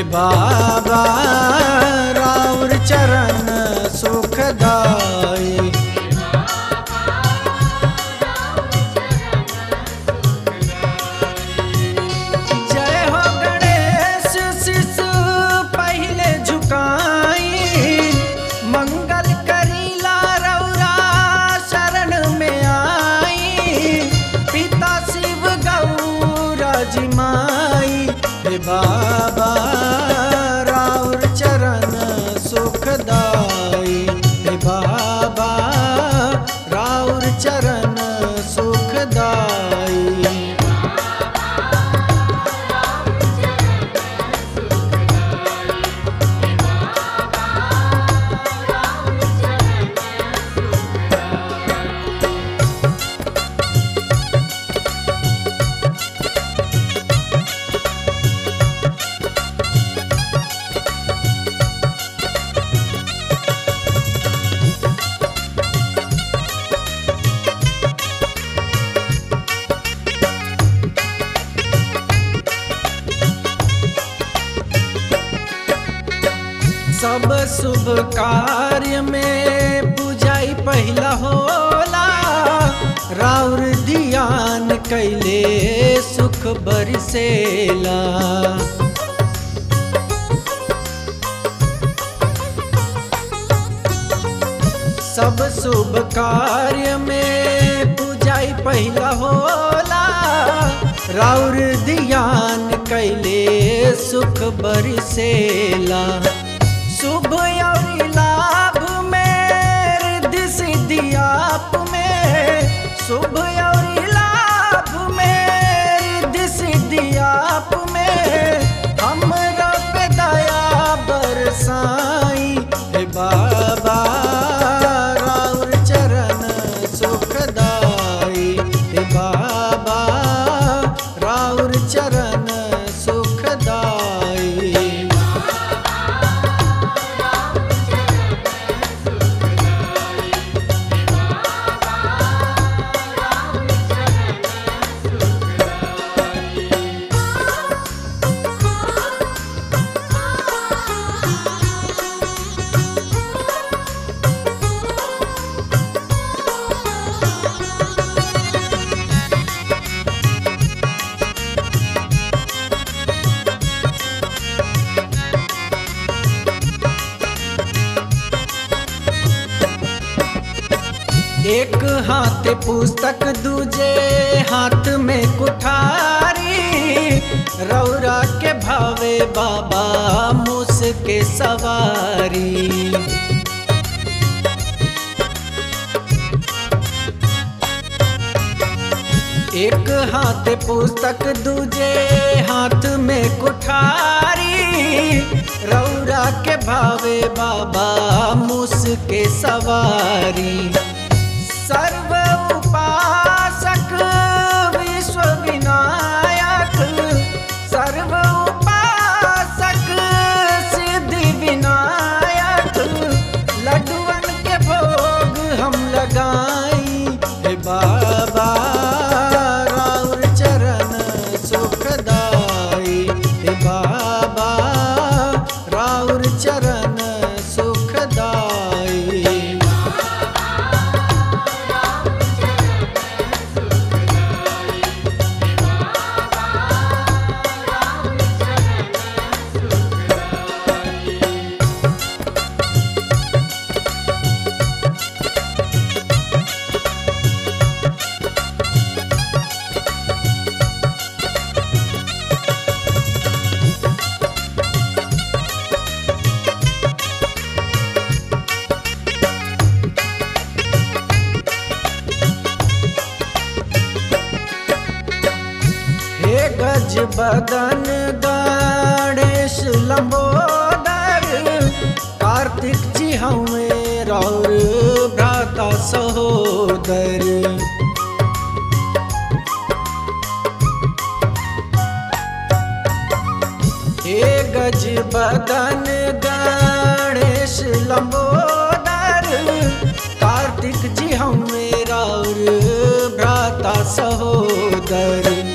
बाबा राउर चरण सुखदाई जय हो गणेश शिशु पहले झुकाई मंगल करीला रौरा शरण में आई पिता शिव गौरा जी माई हे बाबा राउर चरण सुखदाई हे बाबा राउर चरण सुखदाई सब शुभ कार्य में पूजाई पहला होला राउर ध्यान कैले सुख बरसेला सब शुभ कार्य में पूजाई पहला होला राउर ध्यान कैले सुख बरसेला शुभ और लाभ में रिद्धि सिद्धि आप में शुभ और लाभ में रिद्धि सिद्धि आप में हमरा पे दया बरसाई हे बाबा राउर चरण सुखदाई हे बाबा राउर चरण सुखदाई एक हाथ पुस्तक दूजे हाथ में कुठारी रौरा के भावे बाबा मुस के सवारी एक हाथ पुस्तक दूजे हाथ में कुठारी रौरा के भावे बाबा मुस के सवारी सर्व उपासक विश्व विनायक सर्व उपासक सिद्धि विनायक लड्डुअन के भोग हम लगाई हे बाबा राउर चरण सुखदाई हे बाबा राउर चरण सुखदाई हे गज बदन गणेश लंबोदर कार्तिक जी हमें रौर भ्राता सहोदर हे गज बदन गणेश लंबोदर कार्तिक जी हमें रौर भ्राता सहोदर